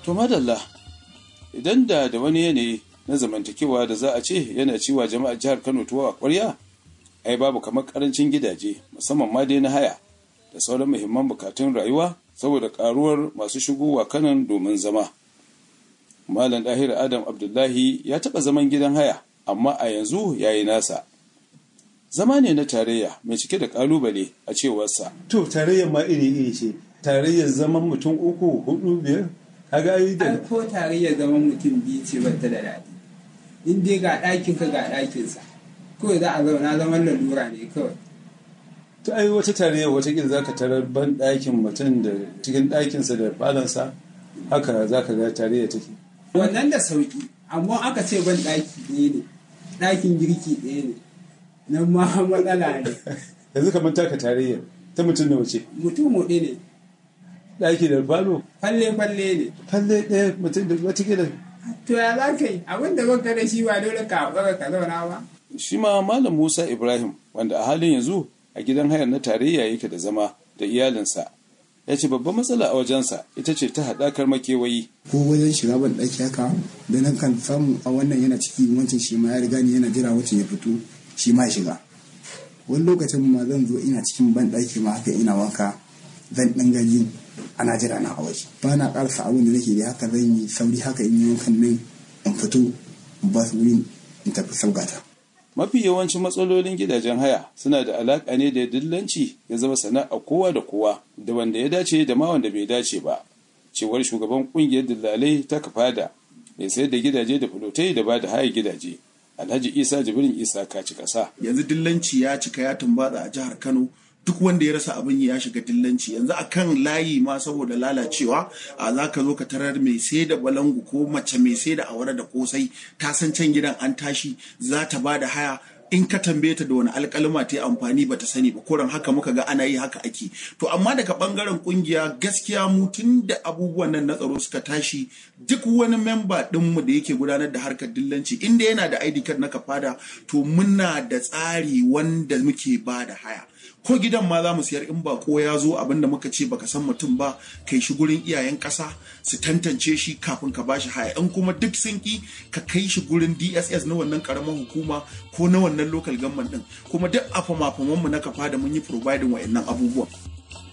To madalla idan da da wani yanayi na zamantakewa da za a ce yana ciwa jama'ar jihar Kano tuwa a ƙwarya ai babu kamar karancin gidaje musamman ma dai na haya da sauran muhimman bukatun rayuwa saboda karuwar masu shigowa kanan domin zama. Malam Dahir Adam Abdullahi ya taɓa zaman gidan haya amma a yanzu ya yi nasa. Zama ne na tarayya mai cike da ƙalubale a cewarsa. To tarayyar ma iri-iri ce, tarayyar zaman mutum uku, hudu, biyar, kaga ai da Ai ko tarayyar zaman mutum biyu ce bata da daɗi. In dai ga ɗakin ka ga ɗakinsa. Kawai za a zauna zaman lalura ne kawai. to ai wata tarayyar watakila za ka tarar ban ɗakin mutum da cikin ɗakinsa da falonsa haka za ka ga tarayyar take. Wannan da sauƙi, amma aka ce ban ɗaki ɗaya ne, ɗakin girki ɗaya ne. Nan ma matsala ne. Yanzu kamar taka tarayyar ta mutum da wace Mutum huɗu ne, ɗaki da falo falle-falle ne. falle ɗaya mutum da watakila To ya za ka yi, abin da baka da shi ba dole ka haƙura ka zauna ba. Shi ma Malam Musa Ibrahim wanda a halin yanzu a gidan hayar na tarayya yake da zama da iyalinsa. Ya ce babban matsala a wajensa ita ce ta haɗakar makewayi. ko wajen shiga ban ɗaki haka da nan kan samu a wannan yana ciki wancan shi ma ya riga ni yana jira wancan ya fito shi ma ya shiga wani lokacin ma zan zo ina cikin ban ɗaki ma haka ina wanka zan ɗan gaji ana jira na a waje ba na ƙarasa abin da nake da haka zan yi sauri haka in yi wankan nan in fito in ba su wurin in tafi saugata Mafi yawancin matsalolin gidajen haya suna da alaƙa ne da dillanci ya zama sana'a kowa da kowa da wanda ya dace da ma wanda bai dace ba. Cewar shugaban ƙungiyar dillalai ta kafada mai sayar da gidaje da fulotai da ba da haya gidaje. Alhaji Isa Jibrin Isa kaci ƙasa. yanzu dillanci ya cika ya tumbatsa a jihar Kano duk wanda ya rasa abin yi ya shiga dillanci yanzu a kan layi ma saboda lalacewa a za ka zo ka tarar mai sai da balangu ko mace mai sai da awara da kosai ta san can gidan an tashi za ta ba da haya in ka tambaye ta da wani alkalma ta yi amfani ba ta sani ba koran haka muka ga ana yi haka ake to amma daga bangaren kungiya gaskiya mu tun da abubuwan nan na tsaro suka tashi duk wani memba dinmu da yake gudanar da harkar dillanci inda yana da ID card na kafada to muna da tsari wanda muke ba da haya ko gidan ma za mu siyar in ba ko ya zo abin da muka ce baka san mutum ba kai shi gurin iyayen ƙasa su tantance shi kafin ka bashi haya in kuma duk sun ki ka kai shi gurin DSS na wannan karamar hukuma ko na wannan local government din kuma duk afamafaman mu na kafa da mun yi providing wa'annan abubuwan